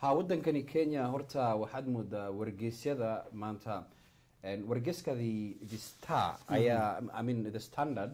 ha wadankani kenya horta waxaad moodaa wargeysyada maanta en, wargeyskadii the star ayaa i mean the standard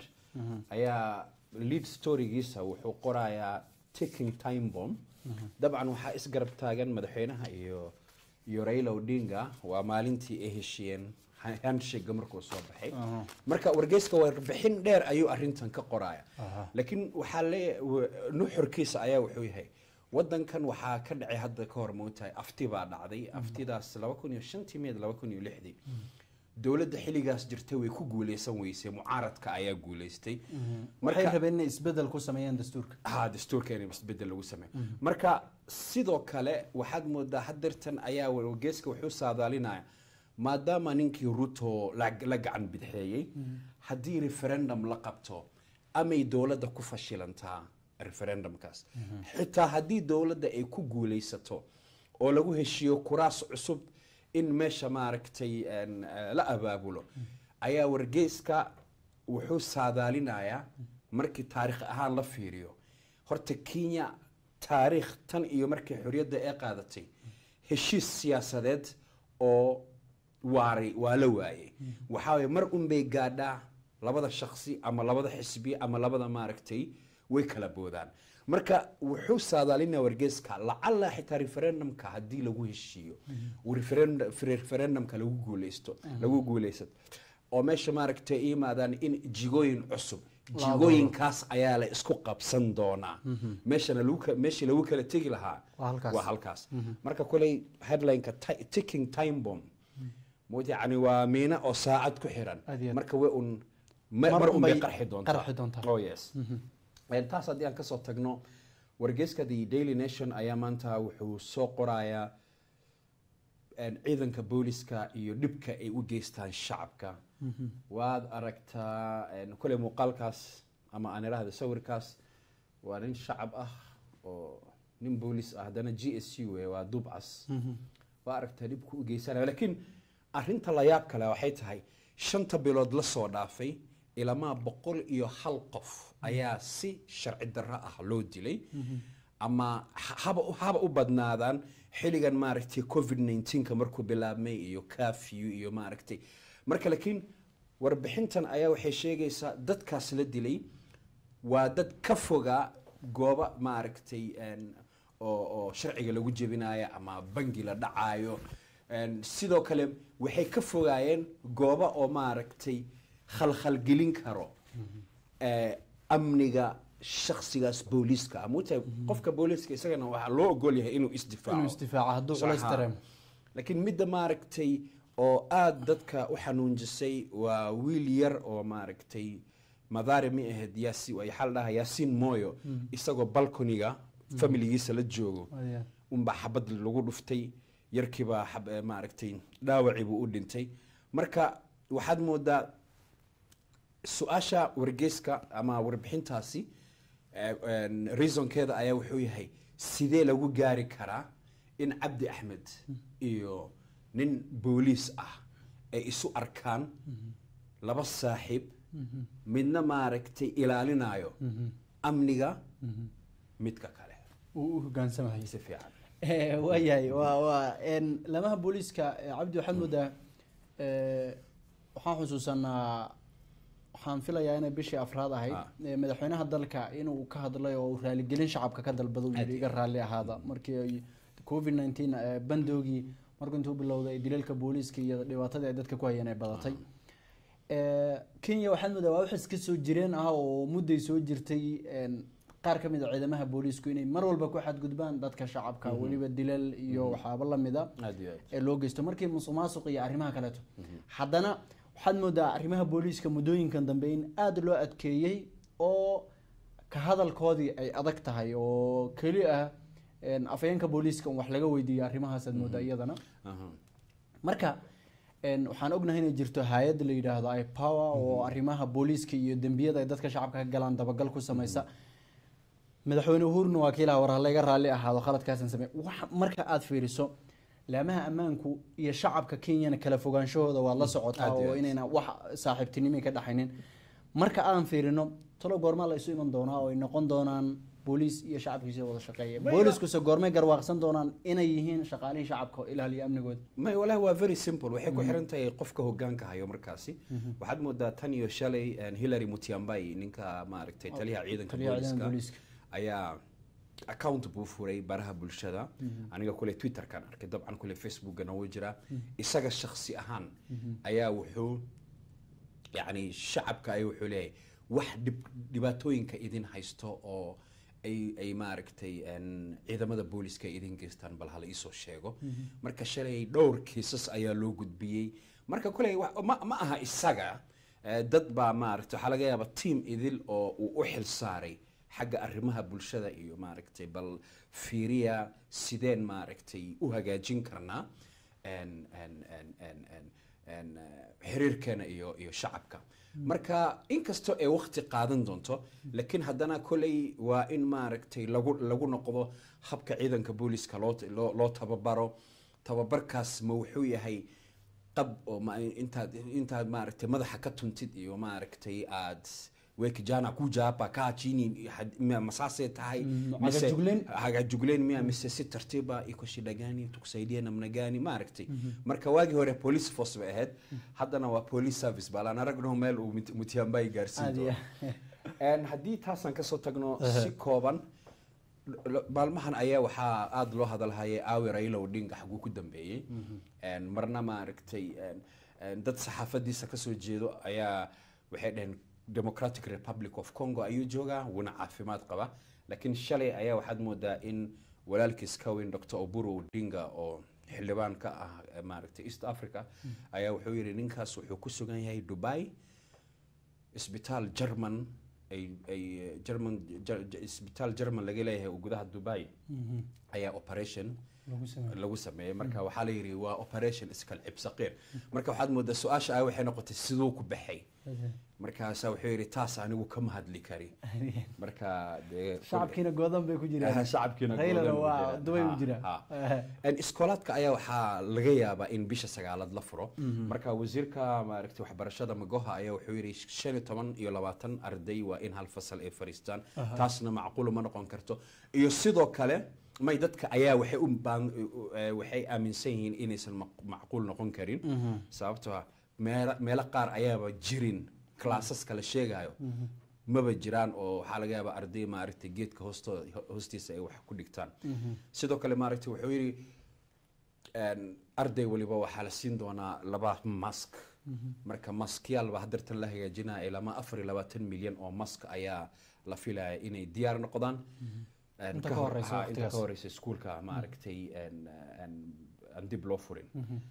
ayaa lead storygiisa wuxuu qorayaa taking time bomb dabcan waxaa isgarab taagan madaxweynaha iyo iyo raila odinga waa maalintii ay heshiyeen handshake markuu soo baxay marka wargeyska warbixin dheer ayuu arintan ka qoraya laakiin waxaa le nuxurkiisa ayaa wuxuu yahay wadankan waxaa ka dhacay hadda ka hor moogtahay afti baa dhacday aftidaas laba kun iyo shantii meed laba kun iyo lixdii dowladda xilligaas jirtay way ku guuleysan weysay mucaaradka ayaa guuleystay waxay rabeen inay isbedel ku sameeyaan dastuurka ha dastuurka in isbedel lagu sameeyo marka sidoo kale waxaad moodaa hadeertan ayaa wargeyska wuxuu saadaalinaya maadaama ninkii ruto la la gacan bidxeeyey haddii referendum la qabto amay dowladda ku fashilantaa referendumkaas xitaa haddii dowladda ay ku guuleysato oo lagu heshiiyo kuraas cusub in meesha maaragtay en, eh, la abaabulo ayaa wargeyska wuxuu saadaalinayaa markii taarikh ahaan la fiiriyo horta kenya taariikh tan iyo markii xorriyadda ay qaadatay heshiis siyaasadeed oo waaray waa la waayey waxaa waye mar un bay gaadhaa labada shaksi ama labada xisbi ama labada maaragtay way kala boodaan marka wuxuu saadaalinaya wargeyska lacala xitaa referendumka haddii lagu heshiiyo uu referend- referendumka lagu guuleysto lagu guuleysato oo meesha maaragtay ay yimaadaan in jigooyin cusub jigooyinkaas ayaa la isku qabsan doonaa meeshana lagu ka- meeshii lagu kala tegi lahaa Waa halkaas. waa halkaas marka koley headlineka ti- ticking time bomb mood yani waa miina oo saacad ku xiran Aad iyo aad. marka way un ma- Mar mar un bay unbay qarxi doontaa qarxi doontaa. oh yes En taas haddii aan kasoo tagno wargeyska the daily nation ayaa maanta wuxuu soo qorayaa en, ciidanka booliska iyo dhibka ay u geystaan shacabka waad aragtaa en, koley muuqaalkaas ama aan idhaahda sawirkaas waa nin shacab ah oo nin boolis ah haddana g s u eh, waa dubcas waa aragtaa dhibku u geysanaya laakiin arinta la yaab kale waxay tahay shanta bilood la soo dhaafay ilamaa boqol iyo hal qof ayaa si sharci darro ah loo dilay ama ha- haba haba u badnaadaan xilligan maaragtay covid 19ka markuu bilaabmay iyo curfew iyo maaragtay marka laakiin warbixintan ayaa waxay sheegaysaa dadkaas la dilay waa dad ka foga gooba maaragtay en, oo oo sharciga lagu jebinayo ama bangi la dhacaayo En, sidoo kale waxay ka fogaayeen gooba oo maaragtay khalkhalgelin karo eh, amniga shakhsigaas booliiska ama watahay qofka booliiska isagana waxaa loo ogol yahay inuu isdifaaco inuu isdifaaco hadduu culays Saxa. dareemo laakiin midda maaragtay oo aada dadka u xanuunjisay waa wiil yar oo maaragtay madaari mi ahayd yaasi waxaa la dhahaa yaasiin mooyo isagoo balconiga familigiisa la joogo Aad iyo aad. unbaa xabad lagu dhuftay yarkiibaa xab- eh, maaragtay dhaawacii buu u dhintay marka waxaad moodaa su-aasha wargeyska ama warbixintaasi eh, en, reasonkeeda ayaa wuxuu yahay sidee lagu gaari karaa in cabdi axmed iyo nin booliis ah ay isu arkaan laba saaxiib midna maaragtay ilaalinayo amniga midka kale uu u hogaansamahay si fiican Eh, waayahay waa waa en, lamaha booliiska eh, cabdi waxaad moodaa eh, waxaan xusuusanaa waxaan filayaa inay bishii afraad ahayd Ah. eh, madaxweynaha dalka inuu ka hadlay oo uu raaligelin shacabka ka dalbado uu Aad yidhi iyo iga raalli ahaada markii ay covid 19 eh, bandoogii markuu intuu bilowday dilalka booliiska iyo dhibaatadii ay dadka ku hayeen ay badatay Eh, kenya waxaad moodaa waa wax iska soo jireen ah oo mudday soo jirtay en, qaar ka mid a ciidamaha booliisku inay mar walba ku xadgudbaan dadka shacabka weliba dilal iyo waxyaabo lamida aad iyo aad ee loo geysto markii musuq maasuq iyo arrimaha kaleeto haddana waxaad moodaa arrimaha booliiska muddooyinkan dambe in aada loo adkeeyey oo ka hadalkoodii ay adag tahay oo keli ah en, afhayeenka booliiska un wax laga weydiiyo arrimahaasaad moodaa iyadana Aha. marka en, waxaan ognahay inay jirto hay-ad la yidhaahdo ipower oo arrimaha booliiska iyo dembiyada ay dadka shacabka ka galaan dabagal ku samaysa madaxweyne uhuruna waa kiilaha war halayga raalli ahaado khaladkaasan samey waxa marka aad fiiriso laamaha ammaanku iyo shacabka kenyana kala fogaanshahooda waad la socotaa Aad iyo oo aad. inayna wax saaxiibtinimo ka dhaxaynin marka aan fiirino talo goormaa la isu iman doonaa oo ay noqon doonaan booliis iyo shacabkiisa wada shaqeeya Ma- booliiskuse goormay garwaaqsan doonaan inay yihiin shaqaalihii shacabka oo ilaaliya amnigooda may walahi waa very simple waxay ku xiran tahay qofka hogaanka hayo markaasi waxaad moodaa tan iyo shalay een, hillary mutiambai ninka maaragtay taliyaha ciidanka taliyaha ciidanka booliska booliiska. ayaa account buu furay baraha bulshada aniga kule twitterkan arkay dabcan kule facebookana wuu jiraa isaga shakhsi ahaan ayaa wuxuu yani shacabka ay wuxuu leeyahay wax dhib- dhibaatooyinka idin haysto oo ay ay maaragtay een, ciidamada booliska ay idin geystaan bal hala iisoo sheego marka shalay dhowr kiisas ayaa loo gudbiyey marka kuley wa- ma, ma aha isaga eh, dad baa maaragtay waxaa laga yaaba team idil oo uu u xil saaray xagga arrimaha bulshada iyo maaragtay bal fiiriya sideen maaragtay u hagaajin karnaa een- een- een- een- een- een, eh, xiriirkeena iyo iyo shacabka marka inkastoo ay waqti qaadan doonto laakiin haddana koley waa in maaragtay lagu lagu noqdo habka ciidanka booliska loo loo loo tababaro tababarkaas ma wuxuu yahay qab oo ma intaad intaad maaragtay madaxa ka tuntid iyo maaragtay aad wekijana kujapa kaa chini had- ma- masaasay tahay Mm, mise- hagajugleen. hagajugleen miya mise si tartiiba iko shida gani tukusaidia namna gani maaragtay marka waagii hore police force bay ahayd haddana waa police service balaan aragno meel uu Mut- mutiambay gaarsiin Aad doono iyo- Een, haddii taasaan kasoo tagno si kooban l- maalmahan ayaa waxaa aada loo hadalhayay aawi raila odinga xaguu ku dambeeyey Een, marna maaragtay een, een, dad saxaafadiisa kasoo jeedo ayaa waxay dhaheen democratic republic of congo ayuu joogaa wuuna caafimaad qaba laakiin shalay ayaa waxaad moodaa in walaalkiis ka weyn dr oburu odinga oo xildhibaan ka ah eh, maaragtay east africa ayaa wuxuu yidhi ninkaas wuxuu ku sugan yahay dubai isbitaal german ay ay german Ger- Ger- isbitaal german laga leeyahay oo gudaha dubai Mhm. ayaa operation Lagu sameeyo. lagu sameeyey marka waxaa la yidhi waa operation iskal cibsaqiir marka waxaad moodaa su-aasha ah waxay noqotay siduu ku baxay markaasaa wuxuu yidhi taas anigu kama hadli kari marka dee shacabkiina goodan bay ku Ah, jiraan shacabkiina raylana goodan waa buu jiraa. dubay u Ha, jiraa ha. En iskoolaadka ayaa waxaa laga yaabaa in bisha sagaalaad la furo marka wasiirka maaragtay waxbarashada magoha ayaa wuxuu yidhi shan iyo toban iyo labaatan arday waa in hal fasal ay fariistaan taasna macquul ma noqon karto iyo sidoo kale may dadka ayaa waxay u baan eh, waxay aaminsan yihiin inaysan maq- macquul noqon karin sababtoo ah meelo meelo qaar ayaaba jirin classaska la sheegayo maba jiraan oo waxaa laga yaabaa arday maaragtay geedka hoostooda hoostiisa ay wax ku dhigtaan sidoo kale maaragtay wuxuu yidhi een, arday waliba waxaa la siin doonaa laba mask marka maskyaal hadeertan la hagaajinaya ilama afar iyo labaatan milyan oo mask ayaa la filaya inay diyaar noqdaan Een, Inta ka ka hor- horeysa ha, inta waqtigaas. ka horeysa iskuulka maaragtay een, een, aan dib loo furin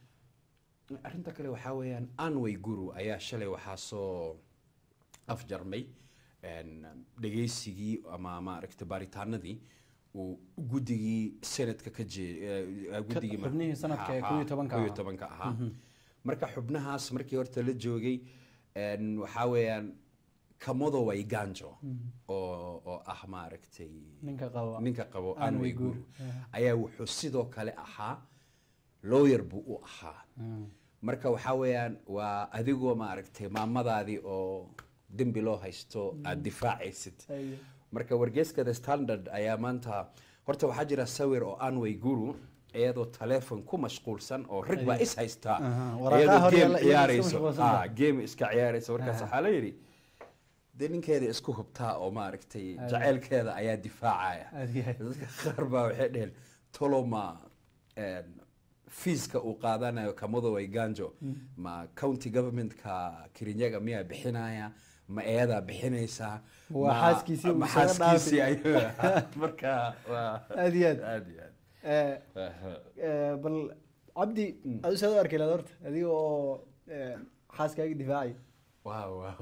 arrinta kale waxaa weeyaan anway guru ayaa shalay waxaa soo afjarmay een, dhegeysigii ama maaragtay baaritaanadii uu guddigii senadka ka jee guddigii ma- xubnihii sanadka ee Ha, ha, 11 kow iyo ahaa. tobanka ahaa marka xubnahaas markii horta la joogay een, waxaa weeyaan kamodo waiganjo oo oo ah maaragtay ninka qaba ninka qabo Anne anway Waiguru. guru ayaa wuxuu sidoo kale ahaa lawyer buu u ahaa marka waxaa weeyaan waa adigoo maaragtay maamadaadii oo dembi loo haysto aad difaacaysid Ayo. marka wargeyska the standard ayaa maanta horta waxaa jira sawir oo anway guru iyadoo taleefon ku mashquulsan oo rag baa is haystaa Aha, waraaqaha iyadoo hor game yaalla iyadoo iska ciyaarayso mashquulsan tahay. Ah, game iska ciyaarayso markaas waxaa la yidhi dee ninkeeda isku hubtaa oo maaragtay jaceylkeeda ayaa difaacaya Aad iyo aad. dadka qaar baa waxay dheheen toloma een, fiiska uu qaadanayo kamado waiganjo ma county governmentka kirinyaga miyaa bixinaya ma eeyadaa bixinaysaa Waa ma- xaaskiisii uu ma isaga xaaskiisii ayuu marka waa aad iyo aad aad iyo aad Eh, Aha. eh, bal cabdi adu saad u arki lahayd horta adiga oo eh, xaaskaaga difaacay waaw waaw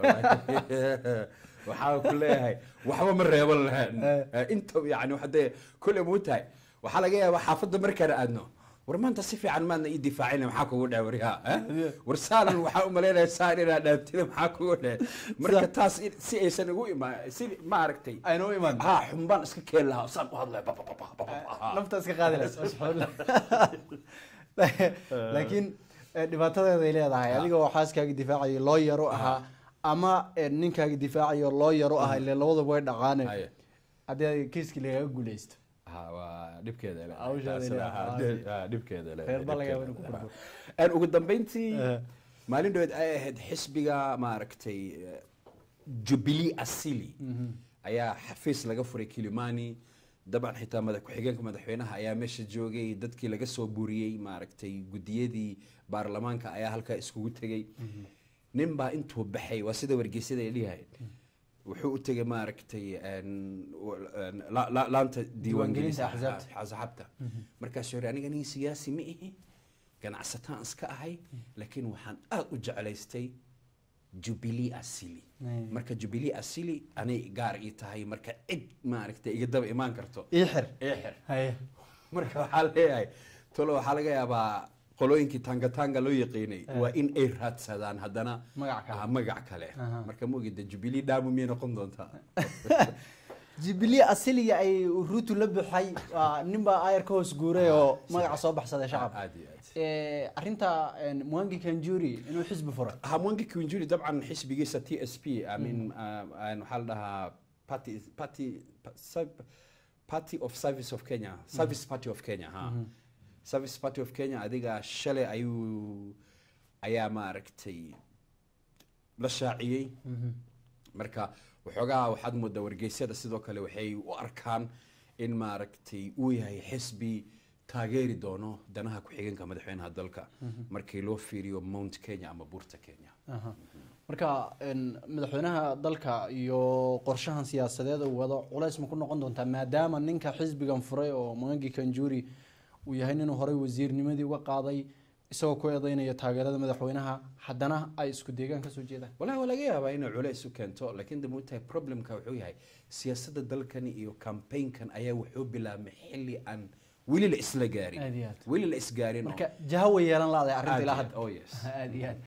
waxaa ku leeyahay waxba ma reeban lahayn inta yani hadee kule muu tahay waxaa laga yaabaa xaafadda markaan aadno war maanta si fiican maadna ii difaacina maxaa kugu dheh waryaa war saanan waxaa u malaynaya saan inaa dhaantida maxaa kugu dheh marka taas in- si aysan ugu imaan si maaragtay ayna u imaan ha xumbaan iska keen lahaa saan u hadlaya ba- ba- ba- ba- ba- ba- ha. nafta iska qaadi lahayd laakiin eh, dhibaatadeeday leedahay adiga oo xaaskaaga difaacayo loo yaro ahaa ama eh, ninkaaga difaacayo loo yaro ahaa ile labadaba way dhaqaane Haye. haddii kiiskii lagaga guuleysto ha waa dhibkeeda le Hawsheeda Taasina, le- ha, ha, de- ha, dhibkeeda le reer baa laga yaaba dhibkeeda inuu ku le. burburo. Een, ugu dambeyntii Eh. maalin dhaweed ay ahayd xisbiga maaragtay eh, jubilee asili ayaa xafiis laga furay kilimani dabcan xitaa madax ku-xigeenka madaxweynaha ayaa meesha joogay dadkii laga soo buriyey maaragtay gudiyadii baarlamaanka ayaa halkaa iskugu tegey nin baa intuu baxay waa sida wargeysyada ay dhihayn wuxuu u tegay maaragtay een, w- een, la- la- laanta diiwaangelinta axsaabta. axsaabta markaasuu yidhi aniga nin siyaasi ma ihi ganacsataan iska ahay laakiin waxaan aad u jeclaystay jubilee asili Mm. marka jubilee asili anay gaar ii tahay marka cid maaragtay iga daba imaan karto ii xir ii xir haye marka waxaa leeyahay tolo waxaa laga yaabaa qolooyinkii tangatanga loo yaqiinay waa in ay raadsadaan haddana Magac kale. ah, magac kale Aha. marka ma ogida jubilee dhaamu miyay noqon doontaa jubilee asiliga ay ruutu la buxay waa nin baa ayar ka hoos guuray oo magaca soo baxsaday shacab aad iyo aad Eh, arrinta een, mwangi kanjuri inuu xisbi furay hamwangi kiwinjuri dabcan xisbigiisa t s p I mean, uh, uh, waxaa la dhahaa party, party, pa- sub- party of service of kenya service party of kenya ha service party of kenya adiga shalay ayuu ayaa maaragtay la shaaciyey marka waxoogaa waxaad moodaa wargeysyada sidoo kale waxay u arkaan in maaragtay uu yahay xisbi taageeri doono danaha ku-xigeenka madaxweynaha dalka markii loo fiiriyo mount kenya ama buurta kenya Aha. marka een, madaxweynaha dalka iyo qorshahan siyaasadeed uu wado culays ma ku noqon doontaa maadaama ninka xisbigan furay oo mwangi kanjuri uu yahay ninuu horey wasiirnimadii uga qaaday isagoo ku eedeynaya taageerada madaxweynaha haddana ay isku deegaan kasoo jeedaan walahi waa laga yaabaa inay culays u keento laakiin de moogtahay problemka wuxuu yahay siyaasadda dalkani iyo campaignkan ayaa wuxuu bilaabmay xilli aan weli la isla gaarin Aad iyo aad. weli la isgaarin oo- marka jaha way yeelan laadahay arrinta ilaa Aad iyo hadda aad, oh yes aad iyo aad